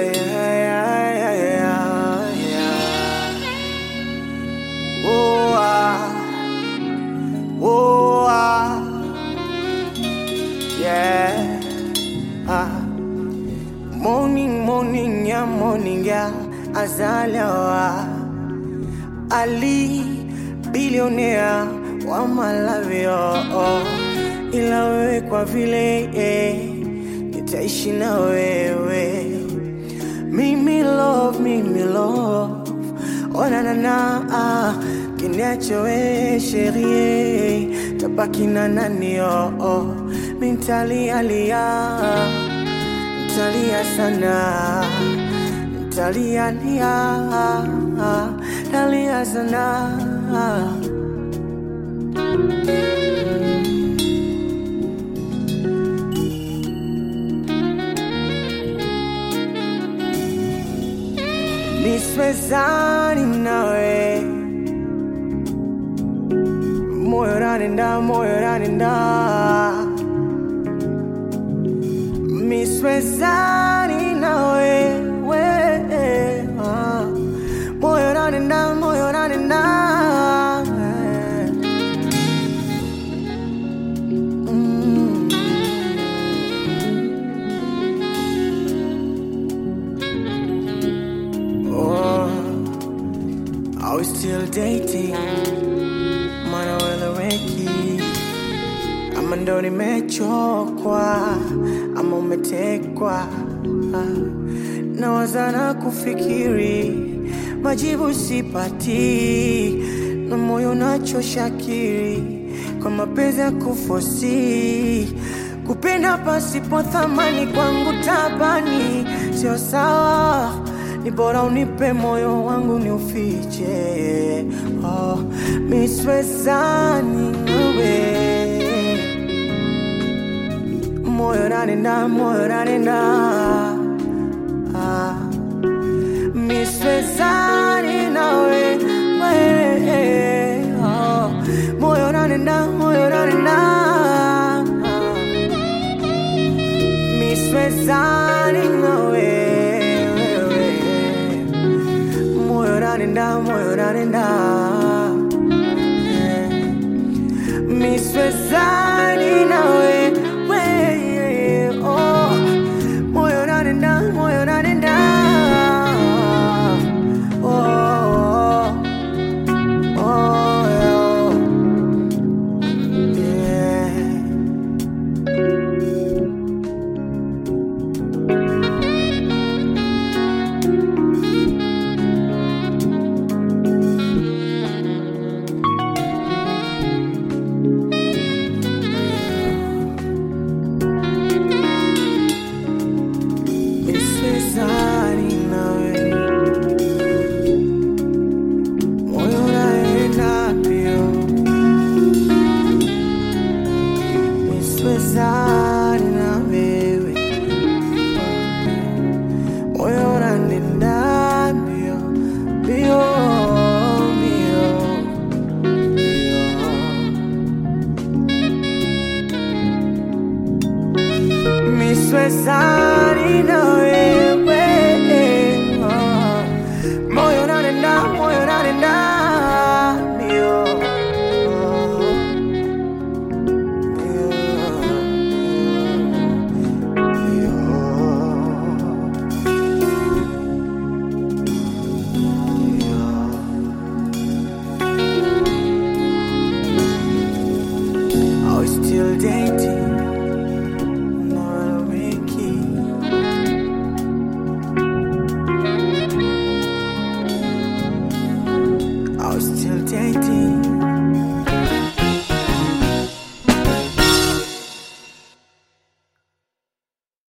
yeah, yeah, yeah, yeah. Oh, ah. Oh, ah. Yeah. Ah. Morning, morning, yeah, morning, yeah. Azalewa. Ali, bilionea wa Malawi, oh, oh. Ila wewe kwa vile eh, nitaishi na wewe mimi love, mimi love Oh na na na ah, kiniacho we sherie tabaki na nani oh, oh. Mintalia lia Ntalia sana Ntalia lia Nalia sana Niswezani nawe Moyo ranenda, moyo ranenda Miswezani nawe we, ah. Moyo ranenda, moyo ranenda Mm. Oh, are we still dating? Mana weleweki ama ndo nimechokwa ama umetekwa Ah, nawaza na kufikiri majibu sipati na moyo nachoshakiri kwa mapenzi ya kufosi kupenda pasipo thamani kwangu tabani sio sawa ni bora unipe moyo wangu ni ufiche oh, miswezani nawe moyo nanenda moyo nanenda ah. miswezani nawe we, oh. moyo nanenda moyo nanenda ah. miswezani nawe wewe. moyo nanenda moyo nanenda Eh. miswezani nawe we, oh. moyo nanenda moyo nanenda oh, oh, oh, yeah. Miswezani nawe moyo unaenda mbio, miswezani na wewe, moyo unaenda mbio mbio mbio mbio, miswezani na wewe, oh. moyo unaenda moyo unaenda mbio Are we still dating?